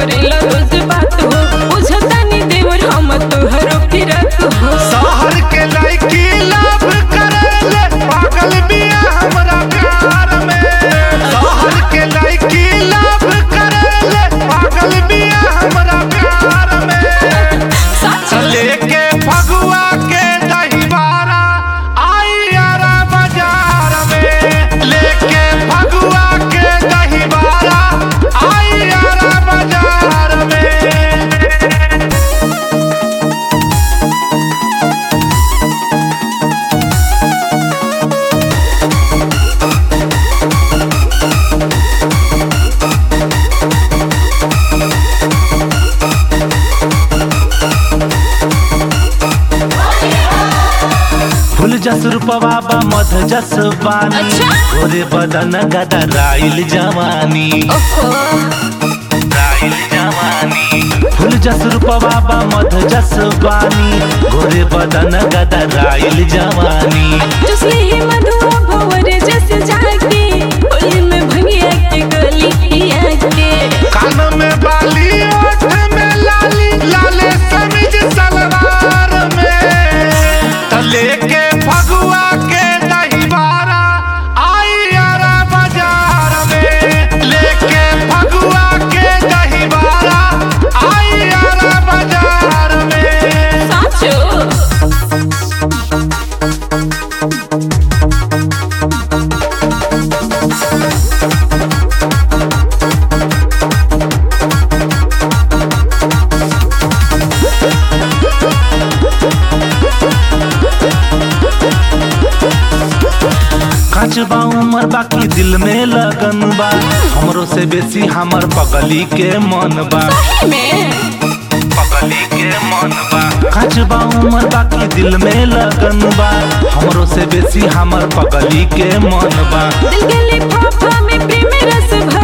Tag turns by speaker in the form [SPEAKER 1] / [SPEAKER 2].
[SPEAKER 1] करेला रोज बात हो बुझतानी देवर हम तोहरो फिरत हो
[SPEAKER 2] शहर के लड़की लव करेले पागल बिया हमरा प्यार में शहर के लड़की लव करेले पागल बिया हमरा प्यार में
[SPEAKER 1] सच
[SPEAKER 2] लेके फगुआ के दहीवारा आई यारा बाजार में लेके फगुआ के दहीवारा आई यारा बाजार में
[SPEAKER 3] फूल जस रूपवा बा मध जस पानी
[SPEAKER 1] अच्छा।
[SPEAKER 3] गोरे बदन गदा राइल जवानी
[SPEAKER 1] ओहो
[SPEAKER 3] राइल जवानी फूल जस रूपवा बा मध जस पानी गोरे बदन गदा राइल जवानी
[SPEAKER 1] जसले ही मधुआ भवर जस जाके होली में भंगिया के गली पिया के
[SPEAKER 2] कान में बाली ओठ में लाली लाले समीज सलवार में तले के फगुआ के दहीवारा आई यारा बाजार में लेके फगुआ के दहीवारा आई यारा बाजार में
[SPEAKER 1] साचो
[SPEAKER 3] काच बा उमर बाकी दिल में लगन बा हमरो से बेसी हमर पगली के मन बा
[SPEAKER 1] में
[SPEAKER 3] पगली के मन बा काच बा उमर बाकी दिल में लगन बा हमरो से बेसी हमर पगली के मन बा
[SPEAKER 1] दिल के लिफाफा में प्रेम रस भर